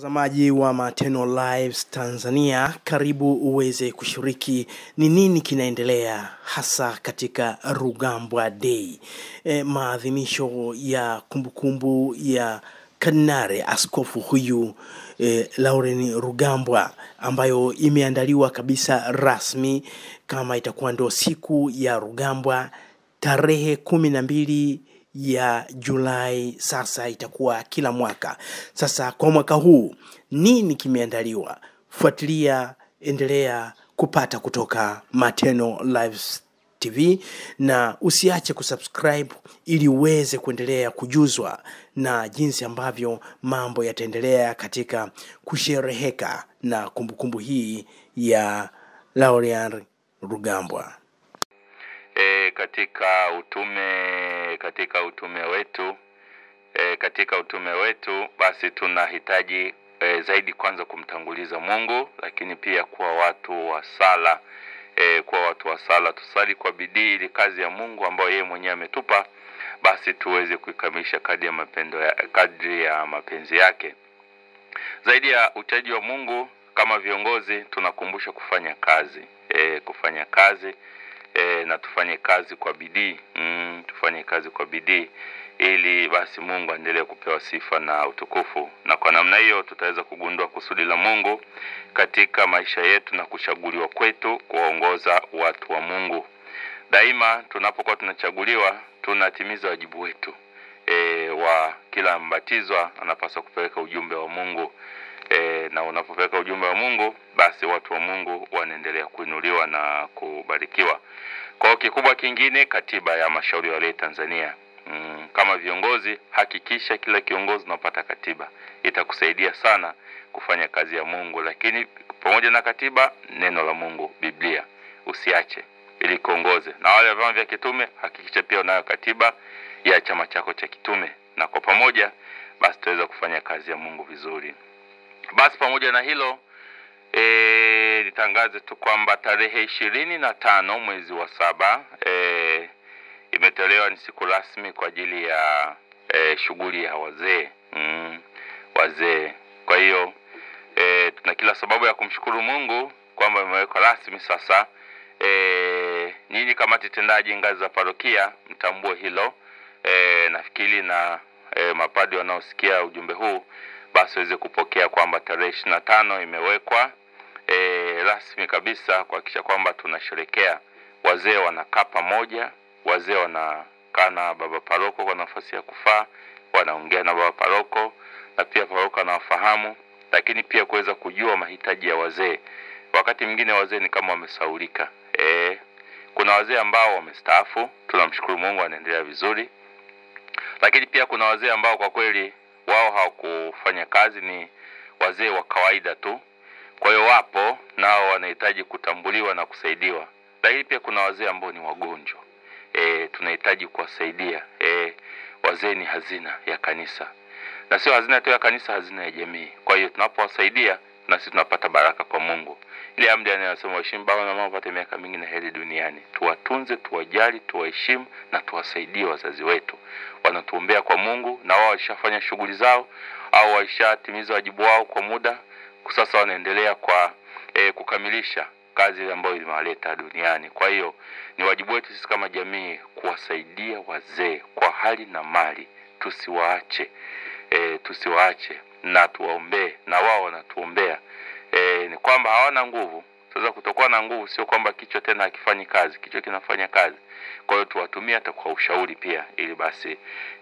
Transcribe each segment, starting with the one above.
Mtazamaji wa Mateno Lives Tanzania, karibu uweze kushiriki ni nini kinaendelea hasa katika Rugambwa Day, e, maadhimisho ya kumbukumbu ya Kardinali askofu huyu e, Lauren Rugambwa ambayo imeandaliwa kabisa rasmi kama itakuwa ndo siku ya Rugambwa tarehe kumi na mbili ya Julai. Sasa itakuwa kila mwaka. Sasa kwa mwaka huu nini kimeandaliwa? Fuatilia, endelea kupata kutoka Mateno Lives TV na usiache kusubscribe ili uweze kuendelea kujuzwa na jinsi ambavyo mambo yataendelea katika kushereheka na kumbukumbu hii ya Laurean Rugambwa. e, katika utume katika utume wetu e, katika utume wetu basi tunahitaji e, zaidi kwanza kumtanguliza Mungu, lakini pia kuwa watu wa sala e, kuwa watu wa sala, tusali kwa bidii ili kazi ya Mungu ambayo yeye mwenyewe ametupa basi tuweze kuikamilisha kadri ya mapendo ya, kadri ya mapenzi yake. Zaidi ya uchaji wa Mungu, kama viongozi tunakumbusha kufanya kazi e, kufanya kazi e, na tufanye kazi kwa bidii mm, tufanye kazi kwa bidii ili basi Mungu aendelee kupewa sifa na utukufu, na kwa namna hiyo tutaweza kugundua kusudi la Mungu katika maisha yetu na kuchaguliwa kwetu kuwaongoza watu wa Mungu. Daima tunapokuwa tunachaguliwa, tunatimiza wajibu wetu e, wa kila mbatizwa anapaswa kupeleka ujumbe wa Mungu e, na unapopeleka ujumbe wa Mungu basi watu wa Mungu wanaendelea kuinuliwa na kubarikiwa. Kwa hiyo kikubwa kingine, katiba ya mashauri ya walei Tanzania. Mm, kama viongozi hakikisha kila kiongozi unapata katiba, itakusaidia sana kufanya kazi ya Mungu. Lakini pamoja na katiba, neno la Mungu, Biblia usiache ili kuongoze. Na wale wa vyama vya kitume, hakikisha pia unayo katiba ya chama chako cha kitume, na kwa pamoja basi tutaweza kufanya kazi ya Mungu vizuri. Basi pamoja na hilo e, nitangaze tu kwamba tarehe ishirini na tano mwezi wa saba e, imetolewa ni siku rasmi kwa ajili ya e, shughuli ya wazee mm, wazee. Kwa hiyo e, tuna kila sababu ya kumshukuru Mungu kwamba imewekwa rasmi sasa. E, nyinyi kamati tendaji ngazi za parokia mtambue hilo e, nafikiri na e, mapadi wanaosikia ujumbe huu basi waweze kupokea kwamba tarehe ishirini na tano imewekwa e, rasmi kabisa kuhakikisha kwamba tunasherekea. Wazee wanakaa pamoja, wazee wanakaa na baba paroko kwa nafasi ya kufaa, wanaongea na baba paroko na pia paroko anawafahamu, lakini pia kuweza kujua mahitaji ya wazee. Wakati mwingine wazee ni kama wamesaulika. E, kuna wazee ambao wamestaafu, tunamshukuru Mungu wanaendelea vizuri, lakini pia kuna wazee ambao kwa kweli wao hawakufanya kazi, ni wazee wa kawaida tu. Kwa hiyo wapo nao wanahitaji kutambuliwa na kusaidiwa, lakini pia kuna wazee ambao ni wagonjwa e, tunahitaji kuwasaidia. E, wazee ni hazina ya kanisa, na sio hazina tu ya kanisa, hazina ya jamii. Kwa hiyo tunapowasaidia na sisi tunapata baraka kwa Mungu. Ile amri anayosema waheshimu baba na mama wapate miaka mingi na heri duniani. Tuwatunze, tuwajali, tuwaheshimu na tuwasaidie wazazi wetu. Wanatuombea kwa Mungu na wao walishafanya shughuli zao au walishatimiza wajibu wao kwa muda, sasa wanaendelea kwa e, kukamilisha kazi ambayo ilimewaleta duniani. Kwa hiyo ni wajibu wetu sisi kama jamii kuwasaidia wazee kwa hali na mali, tusiwaache e, tusiwaache na tuwaombee, na wao wanatuombea. E, ni kwamba hawana nguvu. Sasa kutokuwa na nguvu sio kwamba kichwa tena hakifanyi kazi, kichwa kinafanya kazi. Kwa hiyo tuwatumie hata kwa ushauri pia, ili basi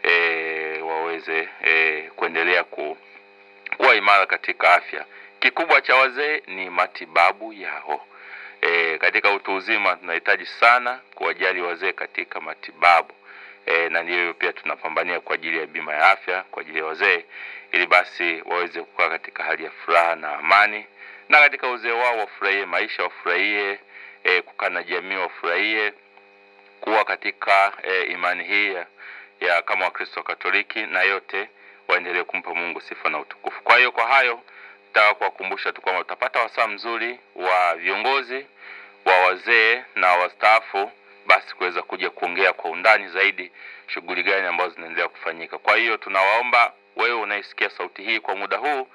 e, waweze e, kuendelea ku, kuwa imara katika afya. Kikubwa cha wazee ni matibabu yao. E, katika utu uzima tunahitaji sana kuwajali wazee katika matibabu e, na ndiyo pia tunapambania kwa ajili ya bima ya afya kwa ajili ya wazee, ili basi waweze kukaa katika hali ya furaha na amani, na katika uzee wao wafurahie maisha, wafurahie e, kukaa na jamii, wafurahie kuwa katika e, imani hii ya, ya kama Wakristo Katoliki, na yote waendelee kumpa Mungu sifa na utukufu. Kwa hiyo kwa hayo nataka kuwakumbusha tu kwamba utapata wasaa mzuri wa viongozi wa wazee na wastaafu basi kuweza kuja kuongea kwa undani zaidi shughuli gani ambazo zinaendelea kufanyika. Kwa hiyo tunawaomba wewe unaisikia sauti hii kwa muda huu,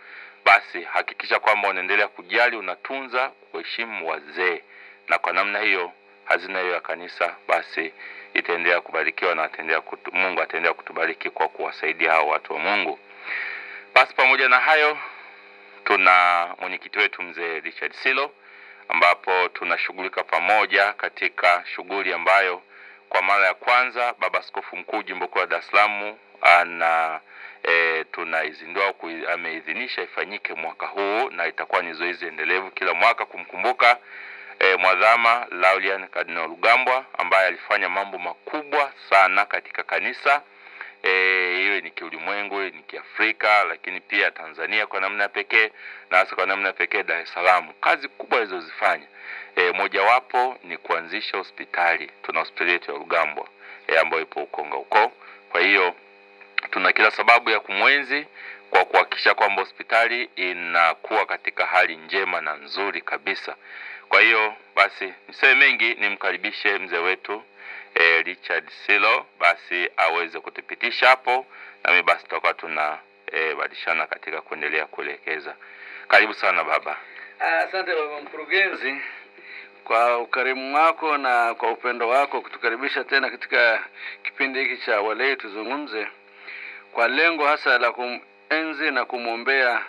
basi hakikisha kwamba unaendelea kujali, unatunza, kuheshimu wazee, na kwa namna hiyo hazina hiyo ya kanisa basi itaendelea kubarikiwa na ataendelea kutu, Mungu ataendelea kutubariki kwa kuwasaidia hao watu wa Mungu. Basi pamoja na hayo, tuna mwenyekiti wetu mzee Richard Silo, ambapo tunashughulika pamoja katika shughuli ambayo kwa mara ya kwanza Baba Askofu Mkuu Jimbo Kuu la Dar es Salaam ana e, tunaizindua ameidhinisha ifanyike mwaka huu, na itakuwa ni zoezi endelevu kila mwaka kumkumbuka e, mwadhama Laurian Kardinal Rugambwa ambaye alifanya mambo makubwa sana katika kanisa iwe e, ni kiulimwengu, iwe ni kiafrika, lakini pia Tanzania kwa namna ya pekee na hasa kwa namna ya pekee Dar es Salaam. Kazi kubwa alizozifanya e, mojawapo ni kuanzisha hospitali. Tuna hospitali yetu ya Rugambwa e, ambayo ipo Ukonga huko. Kwa hiyo tuna kila sababu ya kumwenzi kwa kuhakikisha kwamba hospitali inakuwa katika hali njema na nzuri kabisa. Kwa hiyo basi niseme mengi, nimkaribishe mzee wetu e, Richard Silo basi aweze kutupitisha hapo, nami basi tutakuwa tuna e, badilishana katika kuendelea kuelekeza. Karibu sana baba. Asante baba mkurugenzi kwa ukarimu wako na kwa upendo wako kutukaribisha tena katika kipindi hiki cha Walei Tuzungumze, kwa lengo hasa la kumenzi na kumwombea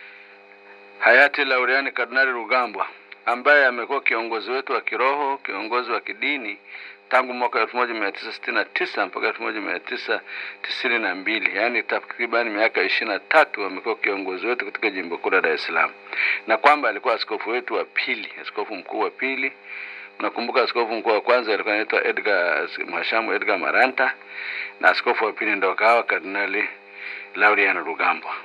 hayati Lauriani Kardinali Rugambwa ambaye amekuwa kiongozi wetu wa kiroho, kiongozi wa kidini tangu mwaka elfu moja mia tisa sitini na tisa mpaka elfu moja mia tisa tisini na mbili yaani takriban miaka ishirini na tatu amekuwa kiongozi wetu katika jimbo kuu la Dar es Salaam, na kwamba alikuwa askofu wetu wa pili, askofu mkuu wa pili. Nakumbuka askofu mkuu wa kwanza alikuwa anaitwa Edgar Mhashamu Edgar Maranta, na askofu wa pili ndo akawa Kardinali Laurian Rugambwa,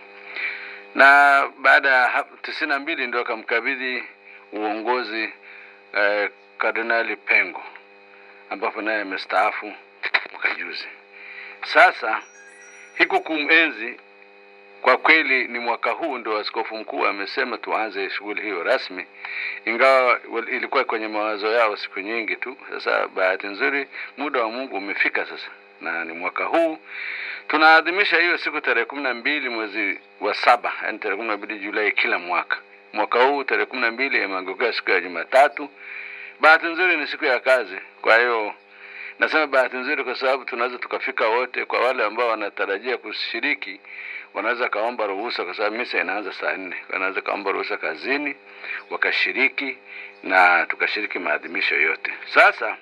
na baada ya tisini na mbili ndio akamkabidhi uongozi eh, Kardinali Pengo ambapo naye amestaafu mwaka juzi. Sasa hiku kumenzi kwa kweli ni mwaka huu ndio askofu mkuu amesema tuanze shughuli hiyo rasmi, ingawa ilikuwa kwenye mawazo yao siku nyingi tu. Sasa bahati nzuri muda wa Mungu umefika sasa, na ni mwaka huu tunaadhimisha hiyo siku tarehe kumi na mbili mwezi wa saba, yaani tarehe kumi na mbili Julai kila mwaka. Mwaka huu tarehe kumi na mbili imeangukia siku ya Jumatatu. Bahati nzuri ni siku ya kazi, kwa hiyo nasema bahati nzuri kwa sababu tunaweza tukafika wote. Kwa wale ambao wanatarajia kushiriki, wanaweza kaomba ruhusa, kwa sababu misa inaanza saa nne. Wanaweza kaomba ruhusa kazini wakashiriki na tukashiriki maadhimisho yote. Sasa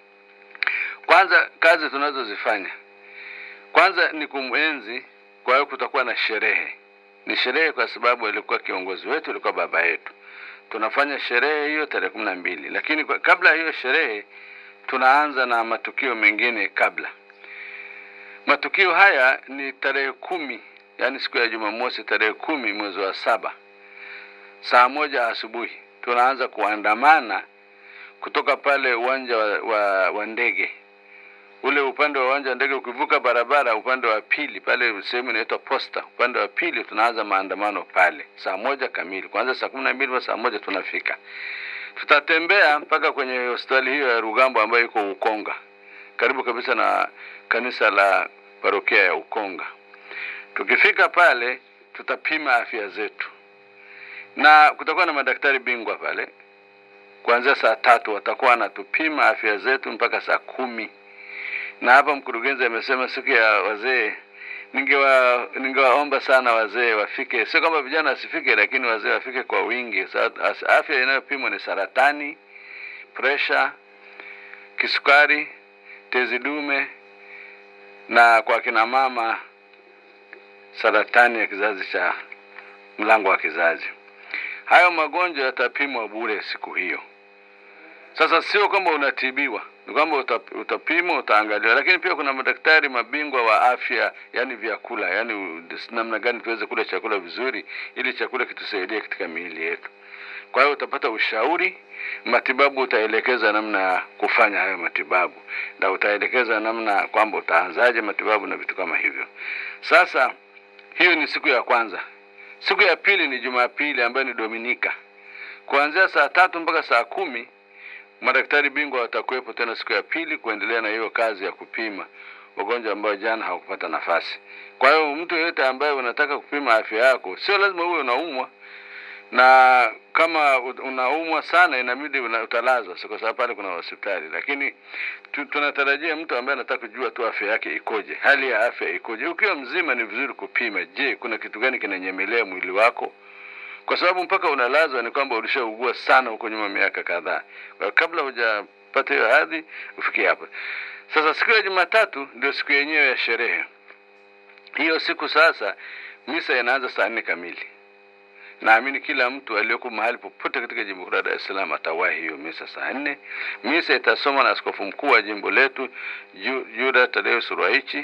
kwanza, kazi tunazozifanya kwanza ni kumwenzi. Kwa hiyo kutakuwa na sherehe, ni sherehe kwa sababu alikuwa kiongozi wetu, alikuwa baba yetu tunafanya sherehe hiyo tarehe kumi na mbili, lakini kwa, kabla ya hiyo sherehe tunaanza na matukio mengine kabla. Matukio haya ni tarehe kumi, yaani siku ya Jumamosi tarehe kumi mwezi wa saba saa moja asubuhi tunaanza kuandamana kutoka pale uwanja wa, wa, wa ndege ule upande wa uwanja wa ndege, ukivuka barabara upande wa pili pale sehemu inaitwa Posta, upande wa pili tunaanza maandamano pale saa moja kamili, kuanzia saa kumi na mbili saa moja tunafika. Tutatembea mpaka kwenye hospitali hiyo ya Rugambo ambayo iko Ukonga, karibu kabisa na kanisa la parokia ya Ukonga. Tukifika pale, tutapima afya zetu na kutakuwa na madaktari bingwa pale. Kuanzia saa tatu watakuwa wanatupima afya zetu mpaka saa kumi na hapa mkurugenzi amesema siku ya wazee, ningewa ningewaomba sana wazee wafike, sio kwamba vijana wasifike, lakini wazee wafike kwa wingi. Afya inayopimwa ni saratani, presha, kisukari, tezi dume na kwa kina mama saratani ya kizazi cha mlango wa kizazi. Hayo magonjwa yatapimwa bure siku hiyo. Sasa sio kwamba unatibiwa, ni kwamba utapimwa, utaangaliwa, lakini pia kuna madaktari mabingwa wa afya, yani vyakula, yani namna gani tuweze kula chakula vizuri, ili chakula kitusaidie katika miili yetu. Kwa hiyo utapata ushauri, matibabu utaelekeza namna ya kufanya hayo matibabu, na utaelekeza namna kwamba utaanzaje matibabu na vitu kama hivyo. Sasa hiyo ni siku ya kwanza. Siku ya pili ni Jumapili ambayo ni Dominika, kuanzia saa tatu mpaka saa kumi madaktari bingwa watakuwepo tena siku ya pili kuendelea na hiyo kazi ya kupima. wagonjwa ambao jana hawakupata nafasi. Kwa hiyo mtu yeyote ambaye unataka kupima afya yako, sio lazima uwe unaumwa, na kama u- unaumwa sana inabidi una- utalazwa, so kwa sababu pale kuna hospitali, lakini tu, tunatarajia mtu ambaye anataka kujua tu afya yake ikoje, hali ya afya ikoje. Ukiwa mzima ni vizuri kupima, je, kuna kitu gani kinanyemelea mwili wako? kwa sababu mpaka unalazwa ni kwamba ulishaugua sana huko nyuma miaka kadhaa. Kwa hiyo kabla hujapata hiyo hadhi ufikie hapo. Sasa siku ya Jumatatu ndio siku yenyewe ya sherehe. Hiyo siku sasa misa inaanza saa nne kamili. Naamini kila mtu aliyoko mahali popote katika jimbo kuu la Dar es Salaam atawahi hiyo misa saa nne. Misa itasomwa na askofu mkuu wa jimbo letu Ju- Juda Tadeo Surwaichi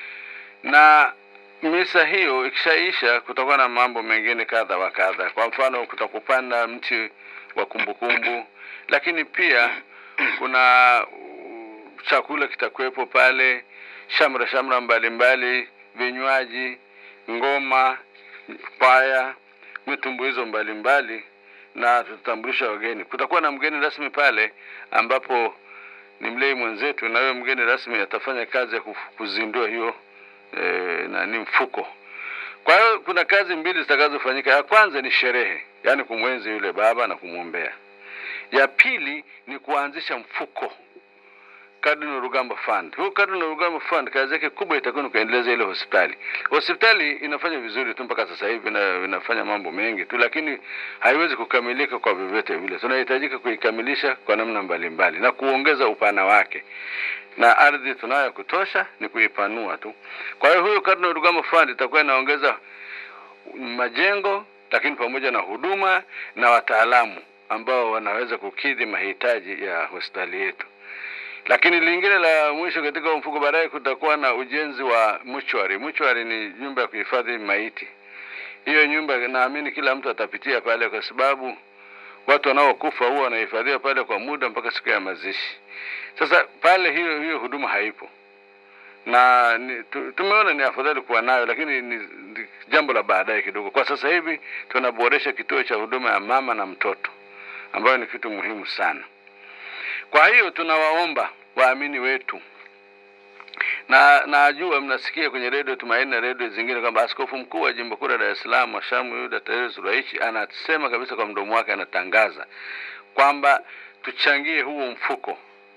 na misa hiyo ikishaisha, kutakuwa na mambo mengine kadha wa kadha. Kwa mfano, kutakupanda mti wa kumbukumbu, lakini pia kuna uh, chakula kitakuwepo pale, shamra shamra mbalimbali, vinywaji, ngoma, kwaya, mitumbuizo mbalimbali, na tutatambulisha wageni. Kutakuwa na mgeni rasmi pale ambapo ni mlei mwenzetu, na huyo mgeni rasmi atafanya kazi ya kuf- kuzindua hiyo e, nani mfuko. Kwa hiyo kuna kazi mbili zitakazofanyika. Ya kwanza ni sherehe, yaani kumwenzi yule baba na kumwombea. Ya pili ni kuanzisha mfuko Cardinal Rugambwa Fund. Huu Cardinal Rugambwa Fund kazi yake kubwa itakuwa ni kuendeleza ile hospitali. Hospitali inafanya vizuri tu mpaka sasa hivi na inafanya mambo mengi tu, lakini haiwezi kukamilika kwa vyovyote vile. Tunahitajika kuikamilisha kwa namna mbalimbali na kuongeza upana wake na ardhi tunayo ya kutosha, ni kuipanua tu. Kwa hiyo huyu Cardinal Rugambwa Fund itakuwa inaongeza majengo, lakini pamoja na huduma na wataalamu ambao wanaweza kukidhi mahitaji ya hospitali yetu. Lakini lingine la mwisho katika huo mfuko, baadaye kutakuwa na ujenzi wa mortuary. Mortuary ni nyumba ya kuhifadhi maiti. Hiyo nyumba naamini kila mtu atapitia pale, kwa sababu watu wanaokufa huwa wanahifadhiwa pale kwa muda mpaka siku ya mazishi. Sasa pale hiyo hiyo huduma haipo na ni, tu, tumeona ni afadhali kuwa nayo, lakini ni, ni jambo la baadaye kidogo. Kwa sasa hivi tunaboresha kituo cha huduma ya mama na mtoto ambayo ni kitu muhimu sana. Kwa hiyo tunawaomba waamini wetu na najua mnasikia kwenye redio Tumaini na redio zingine kwamba askofu mkuu wa jimbo kuu la Dar es Salaam Washamu Yuda Tadeusi Ruwaichi anasema kabisa kwa mdomo wake, anatangaza kwamba tuchangie huo mfuko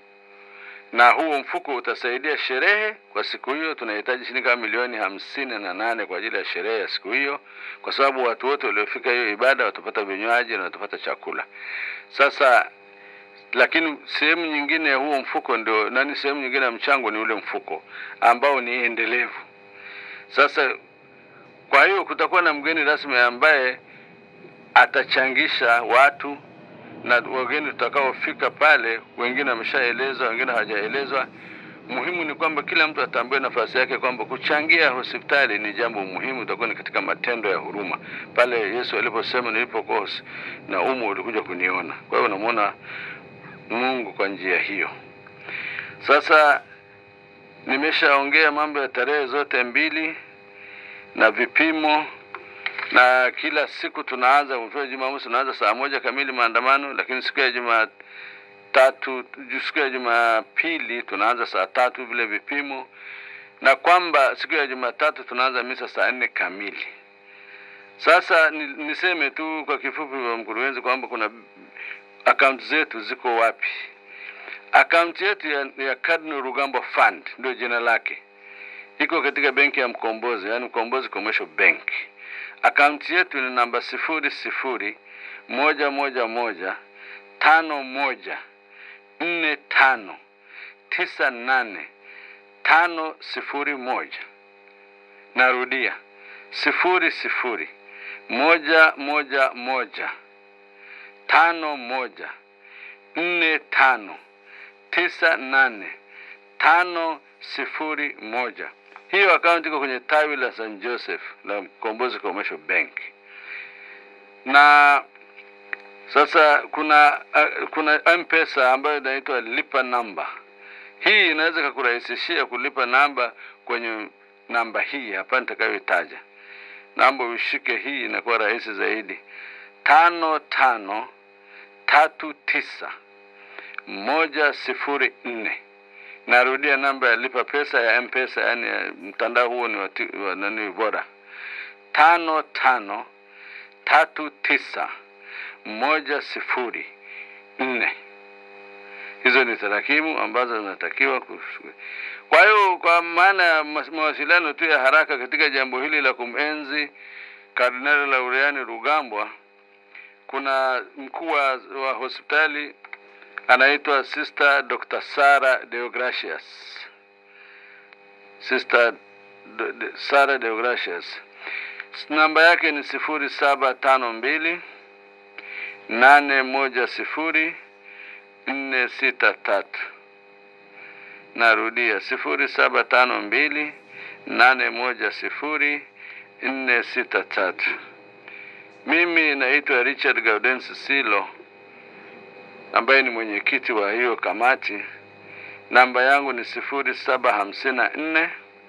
na huo mfuko utasaidia sherehe kwa siku hiyo. Tunahitaji shilingi kama milioni hamsini na nane kwa ajili ya sherehe ya siku hiyo, kwa sababu watu wote waliofika hiyo ibada watapata vinywaji na watapata chakula. Sasa lakini sehemu nyingine ya huo mfuko ndio nani, sehemu nyingine ya mchango ni ule mfuko ambao ni endelevu. Sasa kwa hiyo kutakuwa na mgeni rasmi ambaye atachangisha watu na wageni tutakaofika pale, wengine wameshaelezwa, wengine hawajaelezwa. Muhimu ni kwamba kila mtu atambue nafasi yake, kwamba kuchangia hospitali ni jambo muhimu, itakuwa ni katika matendo ya huruma, pale Yesu aliposema nilipokuwa hos- na umu ulikuja kuniona. Kwa hiyo unamwona Mungu kwa njia hiyo. Sasa nimeshaongea mambo ya tarehe zote mbili na vipimo na kila siku tunaanza kwa Jumamosi tunaanza saa moja kamili maandamano, lakini siku ya Jumatatu, siku ya Jumapili tunaanza saa tatu vile vipimo, na kwamba siku ya Jumatatu tunaanza misa saa nne kamili. Sasa ni, niseme tu kwa kifupi, wa mkurugenzi, kwamba kuna akaunti zetu ziko wapi? Akaunti yetu ya, ya Cardinal Rugambwa Fund ndio jina lake, iko katika benki ya Mkombozi, yani Mkombozi Commercial Bank. Akaunti yetu ni namba sifuri sifuri moja moja moja tano moja nne tano tisa nane tano sifuri moja. Narudia sifuri sifuri moja moja moja tano moja nne tano tisa nane tano sifuri moja. Hiyo akaunti iko kwenye tawi la St Joseph la Mkombozi Commercial Bank. Na sasa kuna uh, kuna M-Pesa ambayo inaitwa lipa namba. Hii inaweza kukurahisishia kulipa namba kwenye namba hii hapa nitakayoitaja. Namba ushike hii, inakuwa rahisi zaidi. tano tano tatu tisa moja sifuri nne Narudia, namba ya lipa pesa ya M-Pesa, yani ya mtandao huo ni wa ti- wa nani bora, tano tano tatu tisa moja sifuri nne. Hizo ni tarakimu ambazo zinatakiwa kushughulikia. Kwa hiyo kwa maana ya mas- mawasiliano tu ya haraka katika jambo hili la kumenzi Kardinali Laureani Rugambwa, kuna mkuu wa wa hospitali anaitwa Sister Dr. Sara Deogracius. Sister D- D- Sara Deogracius. Namba yake ni sifuri saba tano mbili nane moja sifuri nne sita tatu. Narudia sifuri saba tano mbili nane moja sifuri nne sita tatu. Mimi naitwa Richard Gaudensi Silo ambaye ni mwenyekiti wa hiyo kamati. Namba yangu ni sifuri saba hamsini na nne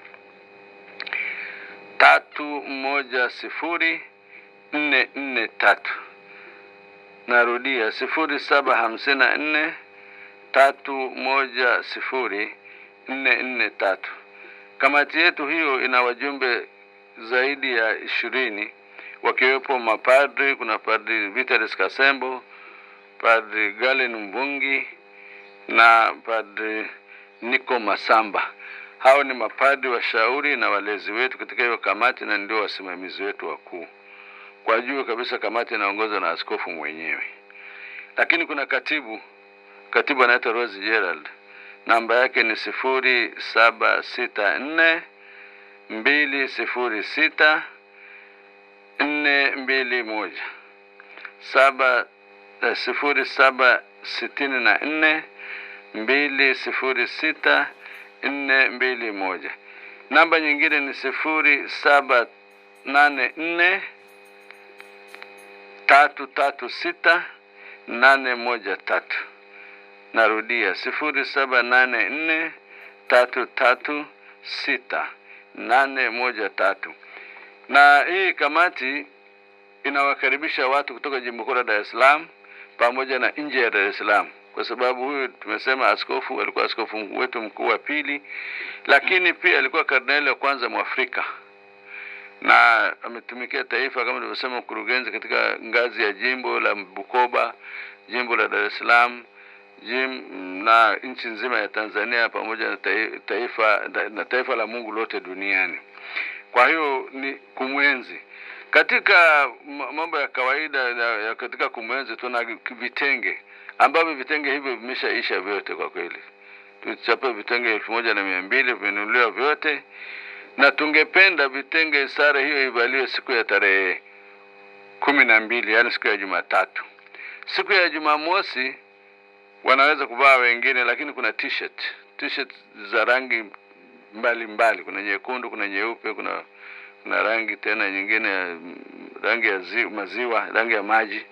tatu moja sifuri nne nne tatu. Narudia sifuri saba hamsini na nne tatu moja sifuri nne nne tatu. Kamati yetu hiyo ina wajumbe zaidi ya ishirini wakiwepo mapadri. Kuna padri Vitalis Kasembo, padri Galen Mbungi na padri Niko Masamba. Hao ni mapadri washauri na walezi wetu katika hiyo kamati na ndio wasimamizi wetu wakuu. Kwa juu kabisa kamati inaongozwa na askofu mwenyewe, lakini kuna katibu. Katibu anaitwa Rose Gerald, namba yake ni sifuri saba sita nne mbili sifuri sita nne mbili moja saba eh, sifuri saba sitini na nne mbili sifuri sita nne mbili moja. Namba nyingine ni sifuri saba nane nne tatu tatu sita nane moja tatu. Narudia sifuri saba nane nne tatu tatu sita nane moja tatu. Na hii kamati inawakaribisha watu kutoka jimbo kuu la Dar es Salaam pamoja na nje ya Dar es Salaam, kwa sababu huyu tumesema askofu alikuwa askofu mkuu wetu mkuu wa pili, lakini pia alikuwa kardinali wa kwanza Mwafrika na ametumikia taifa kama nilivyosema, mkurugenzi katika ngazi ya jimbo la Bukoba, jimbo la Dar es Salaam, jim, na nchi nzima ya Tanzania pamoja na tai- taifa na taifa la Mungu lote duniani. Kwa hiyo ni kumwenzi katika ma- mambo ya kawaida ya, ya katika kumwenzi tuna vitenge ambavyo vitenge hivyo vimeshaisha vyote kwa kweli. Tulichapa vitenge elfu moja na mia mbili vimenunuliwa vyote, na tungependa vitenge sare hiyo ivaliwe siku ya tarehe kumi na mbili yaani siku ya Jumatatu. Siku ya Jumamosi wanaweza kuvaa wengine, lakini kuna t-shirt t-shirt za rangi mbalimbali mbali. Kuna nyekundu, kuna nyeupe, kuna kuna rangi tena nyingine ya mm, rangi ya zi, maziwa, rangi ya maji.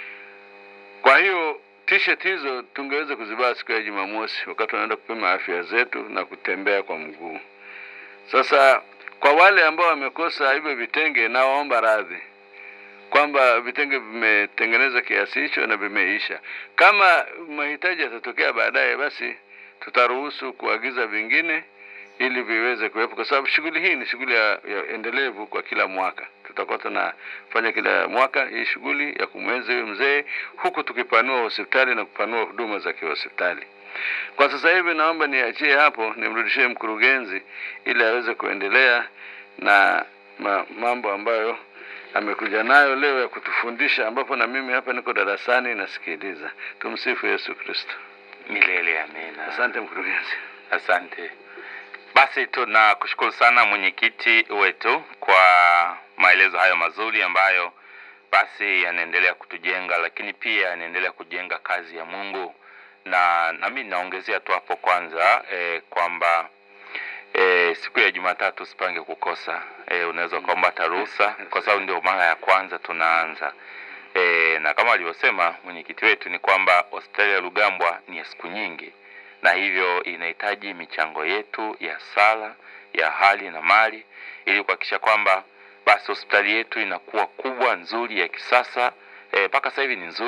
Kwa hiyo t-shirt hizo tungeweza kuzivaa siku ya Jumamosi wakati tunaenda kupima afya zetu na kutembea kwa mguu. Sasa kwa wale ambao wamekosa hivyo vitenge, nawaomba radhi kwamba vitenge vimetengeneza kiasi hicho na vimeisha. Kama mahitaji yatatokea baadaye, basi tutaruhusu kuagiza vingine ili viweze kuwepo, kwa sababu shughuli hii ni shughuli ya, ya endelevu kwa kila mwaka. Tutakuwa tunafanya kila mwaka hii shughuli ya kumwenzi huyu mzee, huku tukipanua hospitali na kupanua huduma za kihospitali. Kwa sasa hivi naomba niachie hapo, nimrudishie mkurugenzi ili aweze kuendelea na ma, mambo ambayo amekuja nayo leo ya kutufundisha, ambapo na mimi hapa niko darasani nasikiliza. Tumsifu Yesu Kristo. Milele amina. Asante mkurugenzi. Asante. Basi tunakushukuru sana mwenyekiti wetu kwa maelezo hayo mazuri ambayo basi yanaendelea kutujenga, lakini pia yanaendelea kujenga kazi ya Mungu, na nami naongezea tu hapo kwanza eh, kwamba eh, siku ya Jumatatu usipange kukosa. Eh, unaweza ukaomba hata ruhusa, kwa sababu ndio mara ya kwanza tunaanza. E, na kama alivyosema mwenyekiti wetu ni kwamba hospitali ya Rugambwa ni ya siku nyingi, na hivyo inahitaji michango yetu ya sala ya hali na mali ili kuhakikisha kwamba basi hospitali yetu inakuwa kubwa nzuri ya kisasa mpaka e, sasa hivi ni nzuri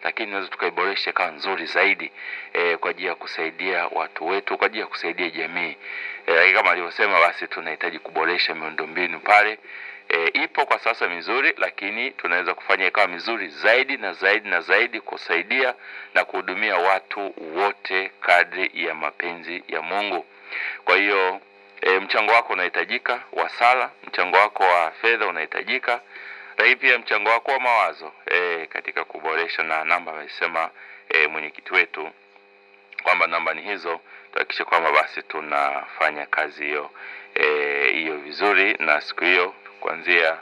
lakini tunaweza tukaiboresha ikawa nzuri zaidi e, kwa ajili ya kusaidia watu wetu, kwa ajili ya kusaidia jamii e, lakini kama alivyosema, basi tunahitaji kuboresha miundombinu pale. E, ipo kwa sasa mizuri, lakini tunaweza kufanya ikawa mizuri zaidi na zaidi na zaidi, kusaidia na kuhudumia watu wote kadri ya mapenzi ya Mungu. Kwa hiyo e, mchango wako unahitajika wa sala, mchango wako wa fedha unahitajika, lakini pia mchango wako wa mawazo e, katika kuboresha, na namba amesema e, mwenyekiti wetu kwamba namba ni hizo, tuhakikishe kwamba basi tunafanya kazi hiyo eh, hiyo vizuri, na siku hiyo kuanzia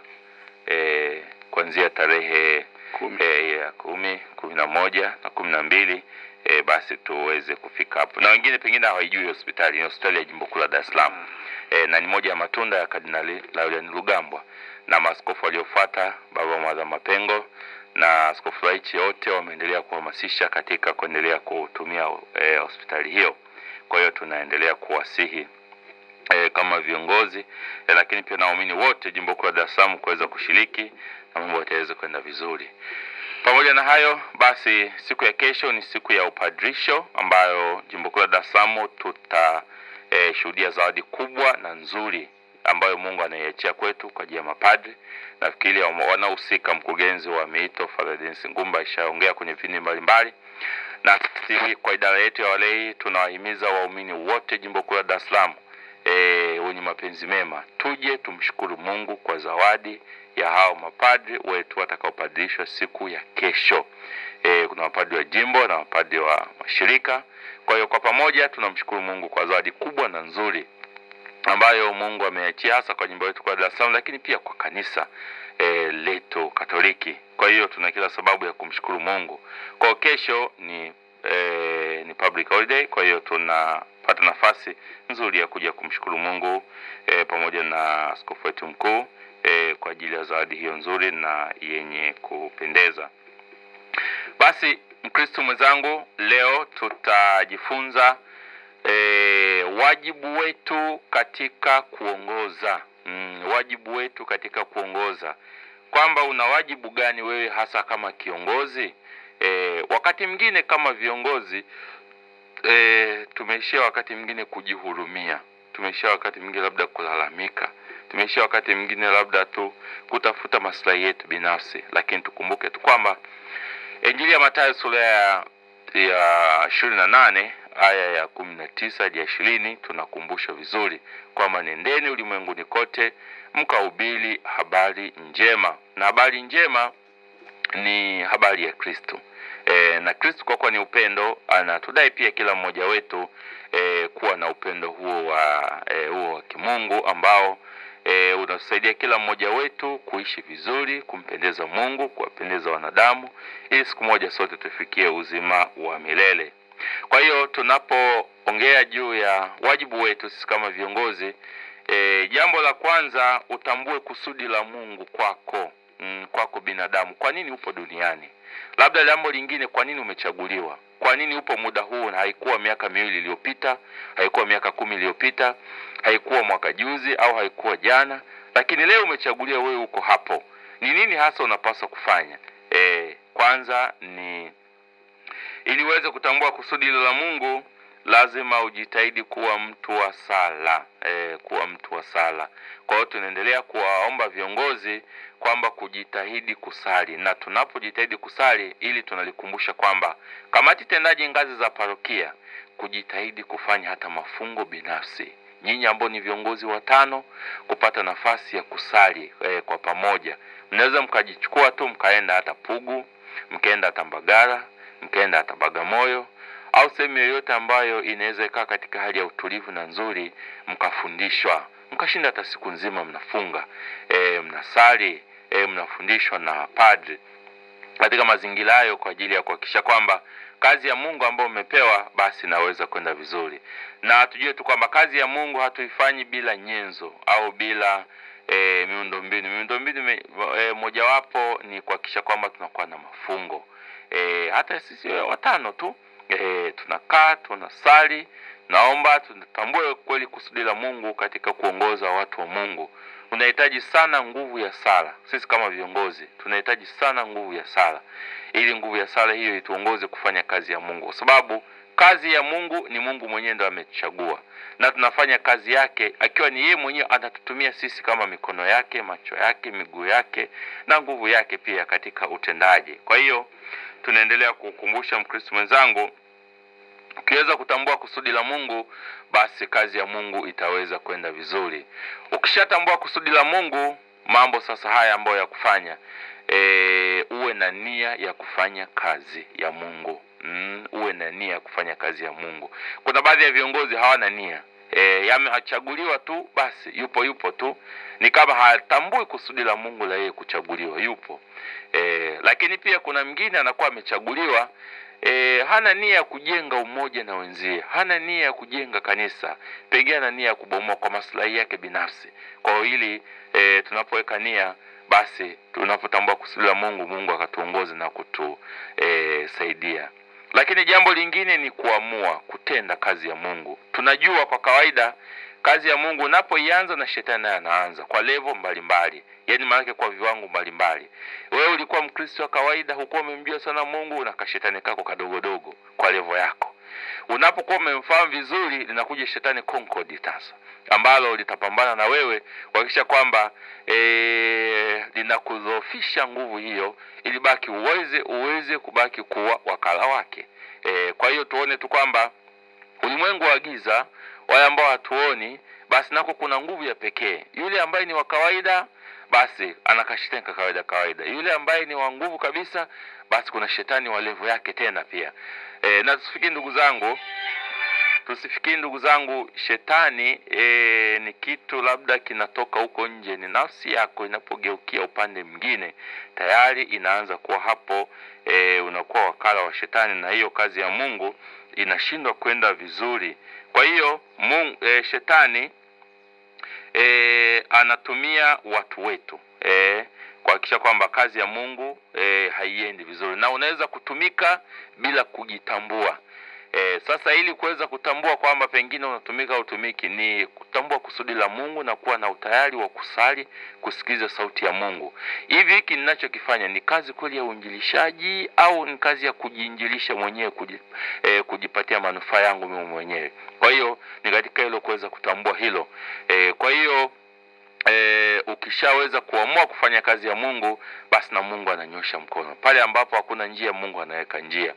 eh, kuanzia tarehe Kumi. eh, ya kumi kumi na moja na kumi na mbili eh, basi tuweze kufika hapo, na wengine pengine hawaijui hospitali ni hospitali ya jimbo kuu la Dar es Salaam eh, na ni moja ya matunda ya Kardinali Laurian Rugambwa na maaskofu waliofuata Baba Mwadha Mapengo na askofu Laichi wote wameendelea kuhamasisha katika kuendelea kutumia eh, hospitali hiyo. Kwa hiyo tunaendelea kuwasihi eh, kama viongozi eh, lakini pia na waumini wote jimbo kuu la Dar es Salaam kuweza kushiriki na mambo yataweza kwenda vizuri. Pamoja na hayo basi, siku ya kesho ni siku ya upadrisho ambayo jimbo kuu la Dar es Salaam tuta eh, shuhudia zawadi kubwa na nzuri ambayo Mungu anaiachia kwetu kwa ajili ya mapadri. Nafikiri wama- wanaohusika, mkurugenzi wa miito Father Denis Ngumba ishaongea kwenye vipindi mbalimbali, na sisi kwa idara yetu ya walei tunawahimiza waumini wote jimbo kuu la Dar es Salaam e, wenye mapenzi mema tuje tumshukuru Mungu kwa zawadi ya hao mapadri wetu watakaopadrishwa siku ya kesho. E, kuna mapadri wa jimbo na mapadri wa mashirika. Kwa hiyo kwa pamoja tunamshukuru Mungu kwa zawadi kubwa na nzuri ambayo Mungu ameachia hasa kwa jimbo letu kwa Dar es Salaam, lakini pia kwa kanisa e, letu Katoliki. Kwa hiyo tuna kila sababu ya kumshukuru Mungu. Kwa hiyo kesho ni e, ni public holiday, kwa hiyo tunapata nafasi nzuri ya kuja kumshukuru Mungu e, pamoja na askofu wetu mkuu e, kwa ajili ya zawadi hiyo nzuri na yenye kupendeza. Basi Mkristo mwenzangu, leo tutajifunza e, wajibu wetu katika kuongoza mm, wajibu wetu katika kuongoza, kwamba una wajibu gani wewe hasa kama kiongozi. E, wakati mwingine kama viongozi e, tumeishia wakati mwingine kujihurumia, tumeishia wakati mwingine labda kulalamika, tumeishia wakati mwingine labda tu kutafuta maslahi yetu binafsi, lakini tukumbuke tu kwamba Injili ya Mathayo sura ya ya ishirini na nane aya ya kumi na tisa hadi ya ishirini tunakumbushwa vizuri kwamba nendeni ulimwenguni kote mkahubiri habari njema, na habari njema ni habari ya Kristo. E, na Kristo kwa kuwa ni upendo anatudai pia kila mmoja wetu e, kuwa na upendo huo wa e, huo wa kimungu ambao e, unatusaidia kila mmoja wetu kuishi vizuri, kumpendeza Mungu, kuwapendeza wanadamu, ili siku moja sote tufikie uzima wa milele. Kwa hiyo tunapoongea juu ya wajibu wetu sisi kama viongozi e, jambo la kwanza utambue kusudi la Mungu kwako, mm, kwako binadamu. Kwa nini upo duniani? Labda jambo lingine, kwa nini umechaguliwa? Kwa nini upo muda huu? Na haikuwa miaka miwili iliyopita, haikuwa miaka kumi iliyopita, haikuwa mwaka juzi au haikuwa jana, lakini leo umechaguliwa, wewe uko hapo. Ni nini hasa unapaswa kufanya? E, kwanza ni ili uweze kutambua kusudi hilo la Mungu, lazima ujitahidi kuwa mtu wa sala e, kuwa mtu wa sala. Kwa hiyo tunaendelea kuwaomba viongozi kwamba kujitahidi kusali, na tunapojitahidi kusali, ili tunalikumbusha kwamba kamati tendaji ngazi za parokia kujitahidi kufanya hata mafungo binafsi. Nyinyi ambao ni viongozi watano, kupata nafasi ya kusali e, kwa pamoja, mnaweza mkajichukua tu mkaenda hata Pugu, mkaenda hata Mbagala, mkaenda hata Bagamoyo au sehemu yoyote ambayo inaweza ikaa katika hali ya utulivu na nzuri, mkafundishwa, mkashinda hata siku nzima mnafunga e, mnasali e, mnafundishwa na padri katika mazingira hayo, kwa ajili ya kuhakikisha kwamba kazi ya Mungu ambayo umepewa basi inaweza kwenda vizuri, na tujue tu kwamba kazi ya Mungu hatuifanyi bila nyenzo au bila e, miundombinu. Miundombinu me- e, mojawapo ni kuhakikisha kwamba tunakuwa na mafungo e, hata sisi watano tu e, tunakaa tunasali, naomba tunatambue kweli kusudi la Mungu katika kuongoza watu wa Mungu unahitaji sana nguvu ya sala. Sisi kama viongozi tunahitaji sana nguvu ya sala, ili nguvu ya sala hiyo ituongoze kufanya kazi ya Mungu, kwa sababu kazi ya Mungu ni Mungu mwenyewe ndo amechagua, na tunafanya kazi yake akiwa ni yeye mwenyewe anatutumia sisi kama mikono yake, macho yake, miguu yake na nguvu yake pia katika utendaji. Kwa hiyo tunaendelea kukumbusha Mkristo mwenzangu, ukiweza kutambua kusudi la Mungu, basi kazi ya Mungu itaweza kwenda vizuri. Ukishatambua kusudi la Mungu, mambo sasa haya ambayo ya kufanya e, uwe na nia ya kufanya kazi ya Mungu mm, uwe na nia ya kufanya kazi ya Mungu. Kuna baadhi ya viongozi hawana nia e, yamechaguliwa tu basi, yupo yupo tu, ni kama hatambui kusudi la Mungu la yeye kuchaguliwa, yupo e, lakini pia kuna mwingine anakuwa amechaguliwa e, hana nia ya kujenga umoja na wenzie, hana nia ya kujenga kanisa, pengine ana nia ya kubomoa kwa maslahi yake binafsi. Kwa hiyo hili e, tunapoweka nia basi tunapotambua kusudi la Mungu, Mungu akatuongoza na kutusaidia. Lakini jambo lingine ni kuamua kutenda kazi ya Mungu. Tunajua kwa kawaida kazi ya Mungu unapoianza na shetani naye anaanza kwa levo mbalimbali, yaani maanake kwa viwango mbalimbali. Wewe ulikuwa Mkristo wa kawaida, hukuwa umemjua sana Mungu na kashetani kako kadogodogo kwa levo yako. Unapokuwa umemfahamu vizuri, linakuja shetani Concord sasa, ambalo litapambana na wewe kuhakikisha kwamba e, linakudhoofisha nguvu hiyo, ili baki uweze uweze kubaki kuwa wakala wake. E, kwa hiyo tuone tu kwamba ulimwengu wa giza, wale ambao hatuoni, basi nako kuna nguvu ya pekee. Yule ambaye ni wa kawaida basi anakashetani ka kawaida kawaida. Yule ambaye ni wa nguvu kabisa, basi kuna shetani wa levo yake tena pia. E, na tusifikiri ndugu zangu, tusifikiri ndugu zangu, shetani e, ni kitu labda kinatoka huko nje. Ni nafsi yako inapogeukia upande mwingine, tayari inaanza kuwa hapo. E, unakuwa wakala wa shetani, na hiyo kazi ya Mungu inashindwa kwenda vizuri. Kwa hiyo Mungu, e, shetani e, anatumia watu wetu e, kuhakikisha kwamba kazi ya Mungu e, haiendi vizuri, na unaweza kutumika bila kujitambua. E, sasa ili kuweza kutambua kwamba pengine unatumika au utumiki, ni kutambua kusudi la Mungu na kuwa na utayari wa kusali, kusikiliza sauti ya Mungu. Hivi hiki ninachokifanya ni kazi kweli ya uinjilishaji au ni kazi ya kujiinjilisha mwenyewe, kuji, e, kujipatia manufaa yangu mimi mwenyewe? Kwa hiyo ni katika hilo kuweza kutambua hilo e, kwa hiyo E, ukishaweza kuamua kufanya kazi ya Mungu basi na Mungu ananyosha mkono pale ambapo hakuna njia, Mungu anaweka njia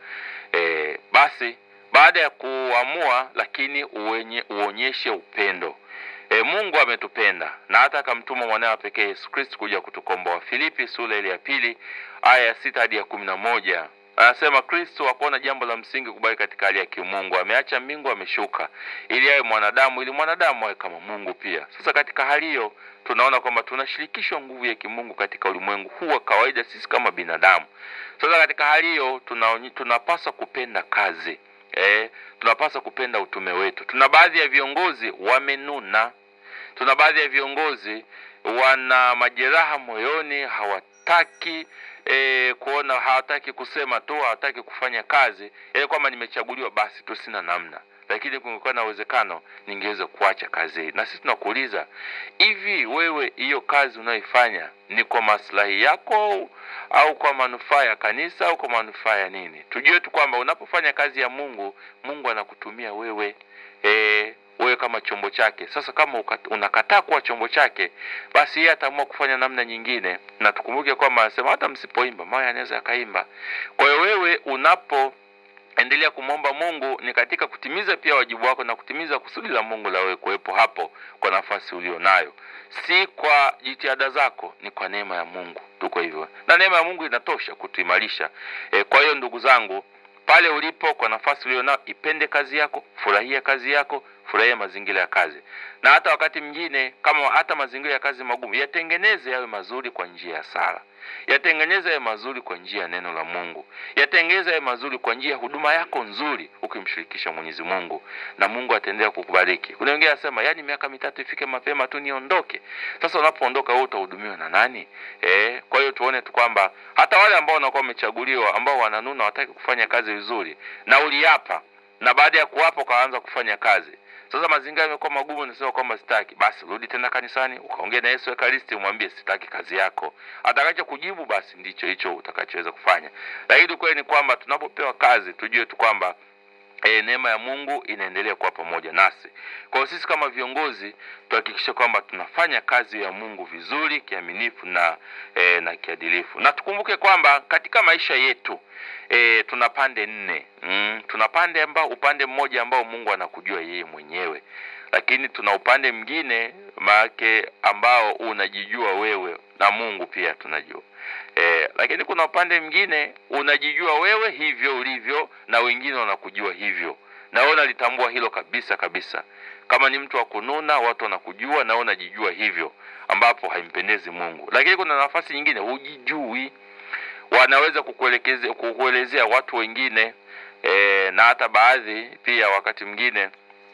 e, basi baada ya kuamua, lakini uwenye, uonyeshe upendo e, Mungu ametupenda na hata akamtuma mwanawe pekee Yesu Kristo kuja kutukomboa. Filipi sura ile ya pili aya ya sita hadi ya kumi na moja anasema Kristo hakuona jambo la msingi kubali katika hali ya kimungu, ameacha mbingu, ameshuka ili awe mwanadamu, ili mwanadamu awe kama Mungu pia. Sasa katika hali hiyo tunaona kwamba tunashirikishwa nguvu ya kimungu katika ulimwengu huu wa kawaida, sisi kama binadamu. Sasa katika hali hiyo tuna, tunapaswa kupenda kazi eh, tunapaswa kupenda utume wetu. Tuna baadhi ya viongozi wamenuna, tuna baadhi ya viongozi wana majeraha moyoni, hawataki E, kuona hawataki kusema tu, hawataki kufanya kazi, yaani kwamba nimechaguliwa basi tu, sina namna. Lakini kungekuwa na uwezekano ningeweza kuacha kazi hii. Na sisi tunakuuliza hivi, wewe hiyo kazi unayoifanya ni kwa maslahi yako au kwa manufaa ya kanisa au kwa manufaa ya nini? Tujue tu kwamba unapofanya kazi ya Mungu, Mungu anakutumia wewe e, wewe kama chombo chake. Sasa kama unakataa kuwa chombo chake, basi yeye ataamua kufanya namna nyingine, na tukumbuke kwamba anasema hata msipoimba mawe anaweza akaimba. Kwa hiyo wewe unapo endelea kumwomba Mungu ni katika kutimiza pia wajibu wako na kutimiza kusudi la Mungu la wewe kuwepo hapo kwa nafasi ulio nayo, si kwa jitihada zako, ni kwa neema ya Mungu. Tuko hivyo na neema ya Mungu inatosha kutuimarisha. E, kwa hiyo ndugu zangu, pale ulipo, kwa nafasi ulio nayo, ipende kazi yako, furahia kazi yako, furahia mazingira ya kazi, na hata wakati mwingine kama hata mazingira ya kazi magumu, yatengeneze yawe mazuri kwa njia ya sala yatengeneze yawe mazuri kwa njia ya neno la Mungu, yatengeneze yawe mazuri kwa njia ya huduma yako nzuri, ukimshirikisha Mwenyezi Mungu, na Mungu ataendelea kukubariki. Kuna wengine anasema, yaani miaka mitatu ifike mapema tu niondoke. Sasa unapoondoka wewe utahudumiwa na nani? Eh, kwa hiyo tuone tu kwamba hata wale ambao wanakuwa wamechaguliwa, ambao wananuna, wataki kufanya kazi vizuri, na uliapa, na baada ya kuapa ukaanza kufanya kazi Sasa mazingira yamekuwa magumu, unasema kwamba sitaki, basi rudi tena kanisani ukaongea na Yesu Ekaristi, umwambie sitaki kazi yako. Atakacho kujibu basi ndicho hicho utakachoweza kufanya. Lakini ukweli ni kwamba tunapopewa kazi tujue tu kwamba E, neema ya Mungu inaendelea kuwa pamoja nasi. Kwa hiyo sisi kama viongozi tuhakikishe kwamba tunafanya kazi ya Mungu vizuri, kiaminifu na e, na kiadilifu. Na tukumbuke kwamba katika maisha yetu e, tuna pande nne. Mm, tuna pande ambao upande mmoja ambao Mungu anakujua yeye mwenyewe. Lakini tuna upande mwingine maake ambao unajijua wewe na Mungu pia tunajua. E, lakini kuna upande mwingine unajijua wewe hivyo ulivyo na wengine wanakujua hivyo, na wewe unalitambua hilo kabisa kabisa. Kama ni mtu wa kununa, watu wanakujua na wewe unajijua hivyo, ambapo haimpendezi Mungu. Lakini kuna nafasi nyingine hujijui, wanaweza kukuelekeza kukuelezea watu wengine e, na hata baadhi pia wakati mwingine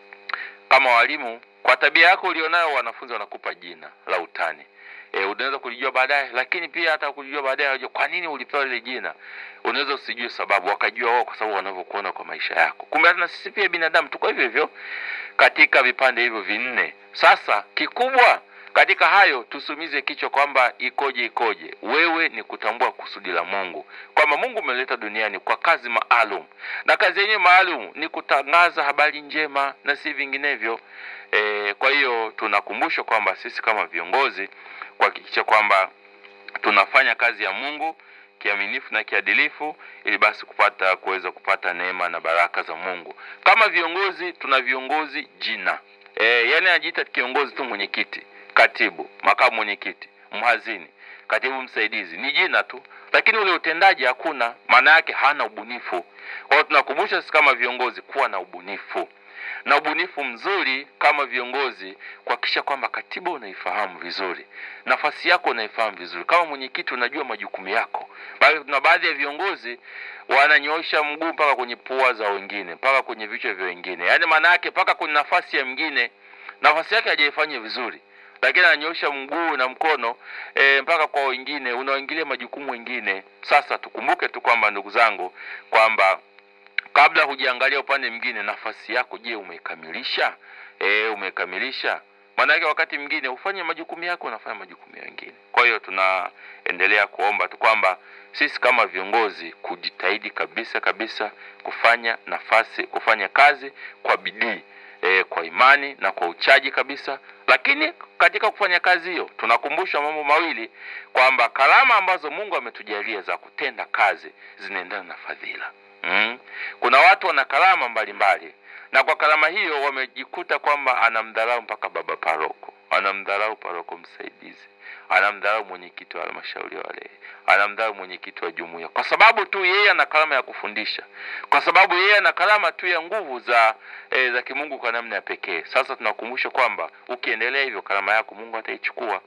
kama walimu, kwa tabia yako ulionayo, wanafunzi wanakupa jina la utani e, unaweza kulijua baadaye, lakini pia hata kulijua baadaye wajua kwa nini ulipewa lile jina. Unaweza usijue sababu, wakajua wao kwa sababu wanavyokuona kwa maisha yako. Kumbe hata na sisi pia binadamu tuko hivyo hivyo katika vipande hivyo vinne. Sasa kikubwa katika hayo tusumize kichwa kwamba ikoje ikoje. Wewe ni kutambua kusudi la Mungu, kwamba Mungu umeleta duniani kwa kazi maalum, na kazi yenyewe maalum ni kutangaza habari njema na si vinginevyo. E, kwa hiyo tunakumbushwa kwamba sisi kama viongozi kuhakikisha kwamba tunafanya kazi ya Mungu kiaminifu na kiadilifu ili basi kupata kuweza kupata neema na baraka za Mungu. Kama viongozi tuna viongozi jina. E, yani anajiita kiongozi tu mwenyekiti, katibu, makamu mwenyekiti, mhazini, katibu msaidizi. Ni jina tu. Lakini ule utendaji hakuna, maana yake hana ubunifu. Kwa hiyo tunakumbusha sisi kama viongozi kuwa na ubunifu na ubunifu mzuri kama viongozi, kuhakikisha kwamba katiba unaifahamu vizuri, nafasi yako unaifahamu vizuri. Kama mwenyekiti, unajua majukumu yako. Bali kuna baadhi ya viongozi wananyoosha mguu mpaka kwenye pua za wengine, mpaka kwenye vichwa vya wengine, yaani maana yake mpaka kwenye nafasi ya mwingine, nafasi yake hajaifanya vizuri, lakini ananyoosha mguu na mkono e, mpaka kwa wengine, unaoingilia majukumu wengine. Sasa tukumbuke tu kwamba, ndugu zangu, kwamba kabla hujaangalia upande mwingine, nafasi yako, je, umeikamilisha? E, umeikamilisha? Maana yake wakati mwingine ufanye majukumu yako, unafanya majukumu ya wengine. Kwa hiyo tunaendelea kuomba tu kwamba sisi kama viongozi kujitahidi kabisa kabisa kufanya nafasi, kufanya kazi kwa bidii e, kwa imani na kwa uchaji kabisa. Lakini katika kufanya kazi hiyo tunakumbushwa mambo mawili kwamba karama ambazo Mungu ametujalia za kutenda kazi zinaendana na fadhila. Mm. Kuna watu wana karama mbalimbali na kwa karama hiyo wamejikuta kwamba anamdharau mpaka baba paroko, anamdharau paroko msaidizi, anamdharau mwenyekiti wa halmashauri ya walei, anamdharau mwenyekiti wa jumuiya, kwa sababu tu yeye ana karama ya kufundisha, kwa sababu yeye ana karama tu ya nguvu za e, za kimungu kwa namna ya pekee. Sasa tunakumbusha kwamba ukiendelea hivyo karama yako Mungu ataichukua.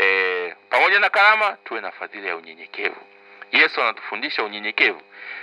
E, pamoja na karama tuwe na fadhila ya unyenyekevu. Yesu anatufundisha unyenyekevu.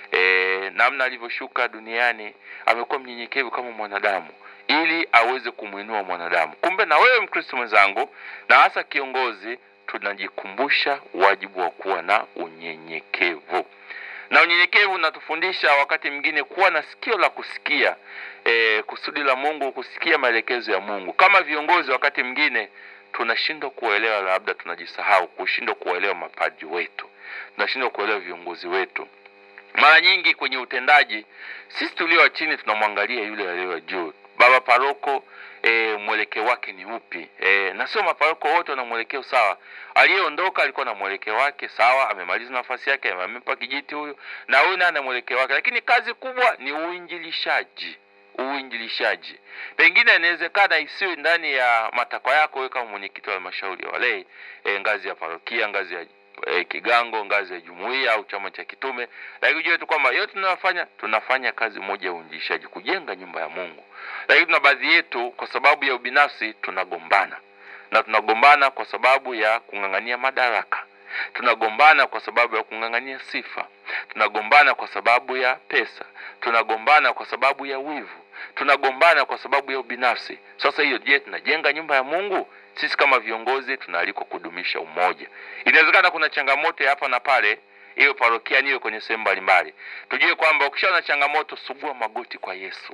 E, namna alivyoshuka duniani amekuwa mnyenyekevu kama mwanadamu ili aweze kumwinua mwanadamu. Kumbe na wewe Mkristo mwenzangu, na hasa kiongozi, tunajikumbusha wajibu wa kuwa na unyenyekevu, na unyenyekevu unatufundisha wakati mwingine kuwa na sikio la kusikia e, kusudi la Mungu, kusikia maelekezo ya Mungu. Kama viongozi, wakati mwingine tunashindwa kuelewa, labda tunajisahau kushindwa kuelewa mapadri wetu, tunashindwa kuelewa viongozi wetu. Mara nyingi kwenye utendaji, sisi tulio wa chini tunamwangalia yule aliye juu. Baba paroko e, mwelekeo wake ni upi? E, na sio maparoko wote wana mwelekeo sawa. Aliyeondoka alikuwa na mwelekeo wake sawa, amemaliza nafasi yake, amempa kijiti huyu, na huyu naye ana mwelekeo wake, lakini kazi kubwa ni uinjilishaji uinjilishaji. Pengine inawezekana isiwe ndani ya matakwa yako wewe kama mwenyekiti wa halmashauri ya walei e, ngazi ya parokia, ngazi ya e, kigango, ngazi ya jumuiya au chama cha kitume, lakini ujue tu kwamba yote tunayofanya tunafanya kazi moja ya uinjilishaji, kujenga nyumba ya Mungu. Lakini tuna baadhi yetu kwa sababu ya ubinafsi tunagombana, na tunagombana kwa sababu ya kung'ang'ania madaraka tunagombana kwa sababu ya kung'ang'ania sifa, tunagombana kwa sababu ya pesa, tunagombana kwa sababu ya wivu, tunagombana kwa sababu ya ubinafsi. Sasa hiyo, je, tunajenga nyumba ya Mungu? Sisi kama viongozi tunaalikwa kudumisha umoja. Inawezekana kuna changamoto ya hapa na pale, iwe parokiani, iwe kwenye sehemu mbalimbali. Tujue kwamba ukishaona changamoto, sugua magoti kwa Yesu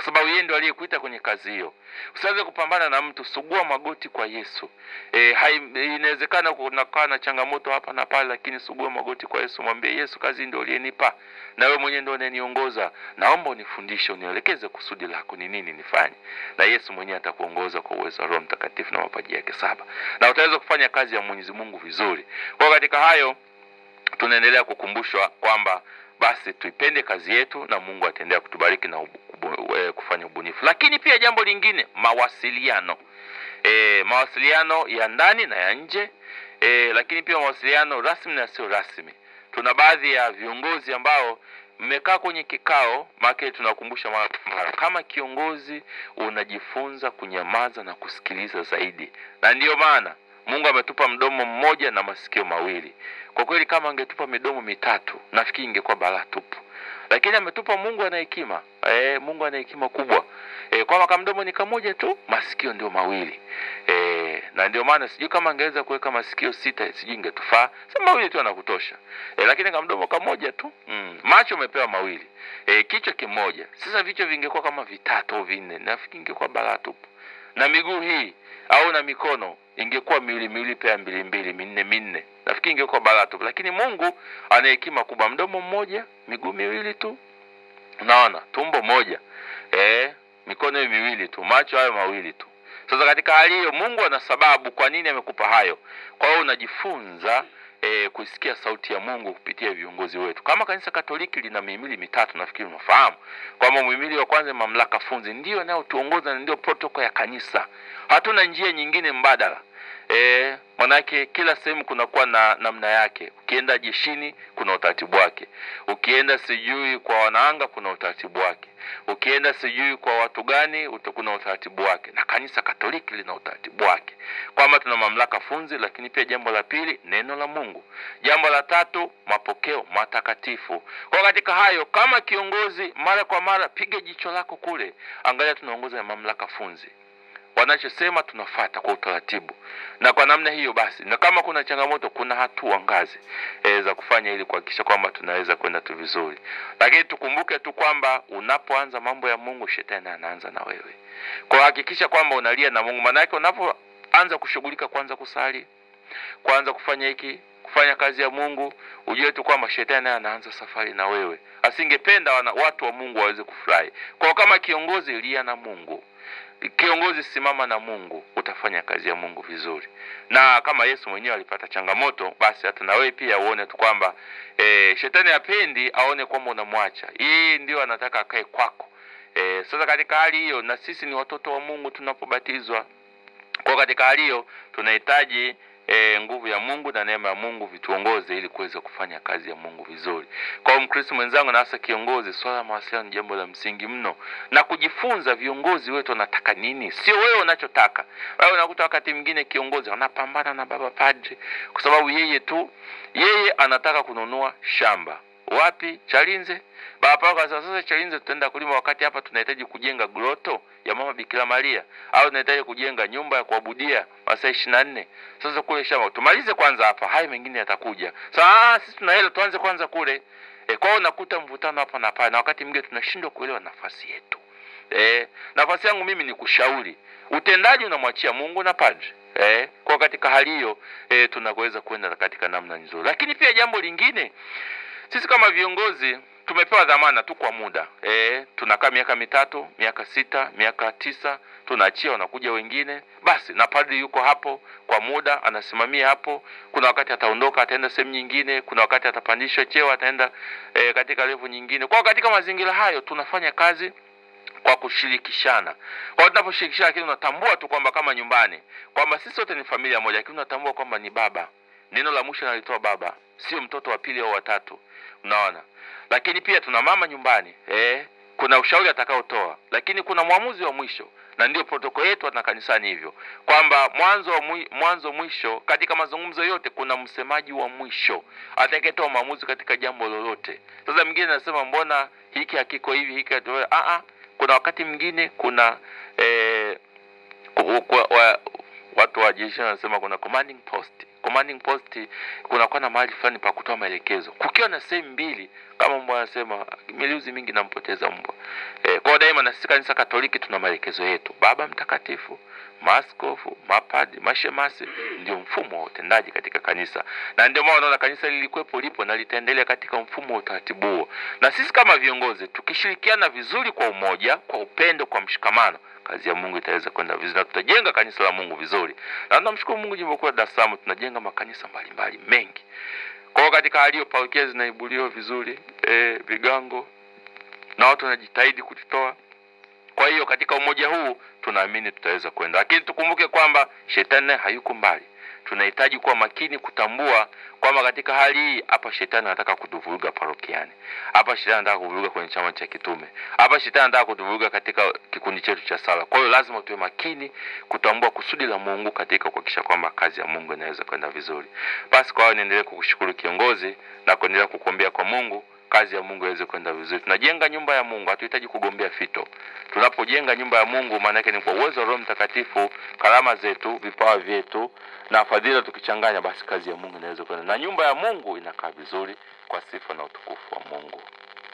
kwa sababu yeye ndio aliyekuita kwenye kazi hiyo. Usianze kupambana na mtu, sugua magoti kwa Yesu. E, hai, inawezekana kunakaa na changamoto hapa na pale, lakini sugua magoti kwa Yesu, mwambie Yesu, kazi ndio uliyenipa na wewe mwenyewe ndio unaniongoza, naomba unifundishe, unielekeze kusudi lako ni nini nifanye, na Yesu mwenyewe atakuongoza kwa uwezo wa Roho Mtakatifu na mapaji yake saba, na utaweza kufanya kazi ya Mwenyezi Mungu vizuri. Kwa hiyo katika hayo tunaendelea kukumbushwa kwamba basi tuipende kazi yetu na Mungu ataendelea kutubariki na ubu, ubu, e, kufanya ubunifu. Lakini pia jambo lingine, mawasiliano e, mawasiliano ya ndani na ya nje e, lakini pia mawasiliano rasmi na sio rasmi. Tuna baadhi ya viongozi ambao mmekaa kwenye kikao, maana tunakumbusha mara kwa mara, kama kiongozi unajifunza kunyamaza na kusikiliza zaidi, na ndiyo maana Mungu ametupa mdomo mmoja na masikio mawili. Kwa kweli kama angetupa midomo mitatu, nafikiri ingekuwa balaa tupu, lakini ametupa Mungu ana hekima e, Mungu ana hekima kubwa e, kwamba kamdomo ni kamoja tu, masikio ndio mawili e, na ndio maana sijui kama angeweza kuweka masikio sita, sijui ingetufaa. Sema mawili tu anakutosha e, lakini kamdomo kamoja tu mm. Macho umepewa mawili e, kichwa kimoja. Sasa vichwa vingekuwa kama vitatu au vinne, nafikiri ingekuwa balaa tupu, na miguu hii au na mikono ingekuwa miwili miwili pea mbili mbili minne minne, nafikiri ingekuwa balaa tu, lakini Mungu ana hekima kubwa. Mdomo mmoja, miguu miwili tu, unaona, tumbo moja eh, mikono hiyo miwili tu, macho hayo mawili tu. Sasa katika hali hiyo, Mungu ana sababu kwa nini amekupa hayo. Kwa hiyo unajifunza E, kusikia sauti ya Mungu kupitia viongozi wetu. Kama kanisa Katoliki lina mihimili mitatu, nafikiri unafahamu kwamba muhimili wa kwanza mamlaka funzi, ndio inayotuongoza na ndio protokol ya kanisa. Hatuna njia nyingine mbadala. E, manake kila sehemu kunakuwa na namna yake. Ukienda jeshini kuna utaratibu wake, ukienda sijui kwa wanaanga kuna utaratibu wake, ukienda sijui kwa watu gani kuna utaratibu wake, na kanisa Katoliki lina utaratibu wake, kwamba tuna mamlaka funzi, lakini pia jambo la pili neno la Mungu, jambo la tatu mapokeo matakatifu. Kwa katika hayo, kama kiongozi, mara kwa mara piga jicho lako kule, angalia tunaongoza na mamlaka funzi wanachosema tunafata kwa utaratibu, na kwa namna hiyo basi, na kama kuna changamoto, kuna hatua ngazi e, za kufanya ili kuhakikisha kwamba tunaweza kwenda tu vizuri. Lakini tukumbuke tu kwamba unapoanza mambo ya Mungu, shetani anaanza na wewe. Kwa hakikisha kwamba unalia na Mungu, maana yake unapoanza kushughulika, kwanza kusali, kwanza kufanya hiki kufanya kazi ya Mungu, ujue tu kwamba shetani anaanza safari na wewe. Asingependa wana, watu wa Mungu waweze kufurahi. Kwa kama kiongozi, lia na Mungu kiongozi simama na Mungu, utafanya kazi ya Mungu vizuri. Na kama Yesu mwenyewe alipata changamoto, basi hata na wewe pia uone tu kwamba e, shetani hapendi aone kwamba unamwacha yeye, ndio anataka akae kwako. E, sasa katika hali hiyo, na sisi ni watoto wa Mungu tunapobatizwa. Kwa katika hali hiyo tunahitaji E, nguvu ya Mungu na neema ya Mungu vituongoze ili kuweza kufanya kazi ya Mungu vizuri. Kwa Mkristo mwenzangu na hasa kiongozi, swala la mawasiliano ni jambo la msingi mno, na kujifunza viongozi wetu wanataka nini, sio wewe unachotaka. Wewe unakuta wakati mwingine kiongozi anapambana na baba padri kwa sababu yeye tu yeye anataka kununua shamba wapi? Chalinze. Baba sasa, sasa Chalinze tutaenda kulima wakati hapa tunahitaji kujenga groto ya mama Bikira Maria au tunahitaji kujenga nyumba ya kuabudia masaa ishirini na nne. Sasa kule shamba tumalize kwanza hapa, hayo mengine yatakuja. Sasa sisi tuna hela, tuanze kwanza kule. E, kwao nakuta mvutano hapa na pale, na wakati mwingine tunashindwa kuelewa nafasi yetu. E, nafasi yangu mimi ni kushauri, utendaji unamwachia Mungu na padri. Eh, kwa katika hali hiyo eh, tunaweza kwenda katika namna nzuri, lakini pia jambo lingine sisi kama viongozi tumepewa dhamana tu kwa muda e, tunakaa miaka mitatu, miaka sita, miaka tisa, tunaachia, wanakuja wengine. Basi na padri yuko hapo kwa muda, anasimamia hapo. Kuna wakati ataondoka, ataenda sehemu nyingine, kuna wakati atapandishwa cheo, ataenda e, katika levu nyingine. Kwa katika mazingira hayo tunafanya kazi kwa kushirikishana. Kwa tunaposhirikishana, lakini unatambua tu kwamba kama nyumbani kwamba sisi wote ni familia moja, lakini unatambua kwamba ni baba. Neno la mwisho nalitoa baba, sio mtoto wa pili au watatu. Unaona, lakini pia tuna mama nyumbani eh, kuna ushauri atakaotoa, lakini kuna mwamuzi wa mwisho, na ndio protokoli yetu na kanisani hivyo kwamba mwanzo wa mwi, mwanzo mwisho, katika mazungumzo yote kuna msemaji wa mwisho atakayetoa maamuzi katika jambo lolote. Sasa mwingine anasema mbona hiki hakiko hivi, hiki a a, kuna wakati mwingine kuna eh, ku, ku, wa, watu wa jeshi wanasema kuna commanding post commanding post kunakuwa na mahali fulani pa kutoa maelekezo kukiwa na sehemu mbili kama mbwa anasema miliuzi mingi nampoteza mbwa e, kwao daima na sisi kanisa katoliki tuna maelekezo yetu baba mtakatifu maaskofu mapadi mashemasi ndio mfumo wa utendaji katika kanisa na ndio maana unaona kanisa lilikuwepo lipo na litaendelea katika mfumo wa utaratibu huo na sisi kama viongozi tukishirikiana vizuri kwa umoja kwa upendo kwa mshikamano kazi ya mungu itaweza kwenda vizuri na tutajenga kanisa la mungu vizuri na tunamshukuru mungu jimbo kuu la dar es salaam tunajenga makanisa mbalimbali mengi kwa hiyo katika hali hiyo parokia zinaibuliwa vizuri e, vigango na watu wanajitahidi kujitoa kwa hiyo katika umoja huu tunaamini tutaweza kwenda lakini tukumbuke kwamba shetani naye hayuko mbali tunahitaji kuwa makini kutambua kwamba katika hali hii hapa shetani anataka kutuvuruga parokiani hapa shetani anataka kuvuruga kwenye chama cha kitume hapa shetani anataka kutuvuruga katika kikundi chetu cha sala kwa hiyo lazima tuwe makini kutambua kusudi la mungu katika kuhakikisha kwamba kazi ya mungu inaweza kwenda vizuri basi kwa hiyo niendelee kukushukuru kiongozi na kuendelea kukuombea kwa mungu kazi ya mungu iweze kwenda vizuri tunajenga nyumba ya mungu hatuhitaji kugombea fito tunapojenga nyumba ya mungu maana yake ni kwa uwezo wa roho mtakatifu karama zetu vipawa vyetu na fadhila tukichanganya basi kazi ya mungu inaweza kwenda na nyumba ya mungu inakaa vizuri kwa sifa na utukufu wa mungu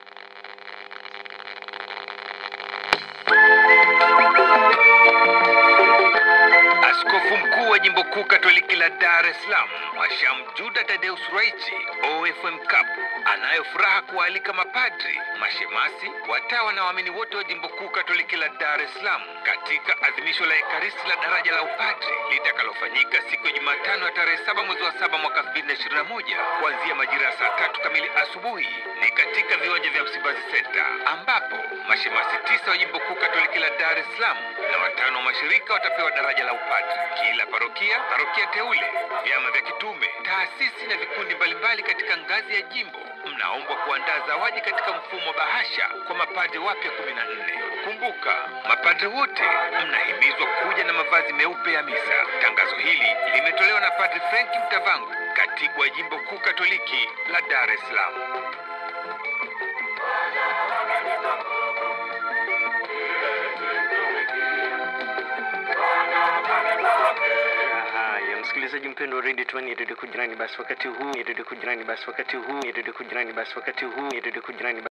Askofu mkuu wa jimbo kuu Katoliki la Dar es Salaam, Mhashamu Juda Tadeus Raichi, OFM Cup, anayo furaha kuwaalika mapadri, mashemasi, watawa na waamini wote wa jimbo kuu Katoliki la Dar es Salaam katika adhimisho la Ekaristi la daraja la upadri litakalofanyika siku ya Jumatano ya tarehe saba mwezi wa saba mwaka 2021 kuanzia majira ya saa tatu kamili asubuhi ni katika viwanja vya Msimbazi Center ambapo mashemasi tisa wa jimbo kuu Katoliki la Dar es Salaam na watano wa mashirika watapewa daraja la upadri. Kila parokia, parokia teule, vyama vya kitume, taasisi na vikundi mbalimbali katika ngazi ya jimbo mnaombwa kuandaa zawadi katika mfumo wa bahasha kwa mapadri wapya 14. Kumbuka, mapadri wote mnahimizwa kuja na mavazi meupe ya misa. Tangazo hili limetolewa na Padri Frank Mtavangu, katibu wa jimbo kuu Katoliki la Dar es Salaam. Haya, msikilizaji mpendwa wa redio Tumaini redio kujirani, basi wakati huu redio kujirani, basi wakati huu redio kujirani, basi wakati huu redio kujirani.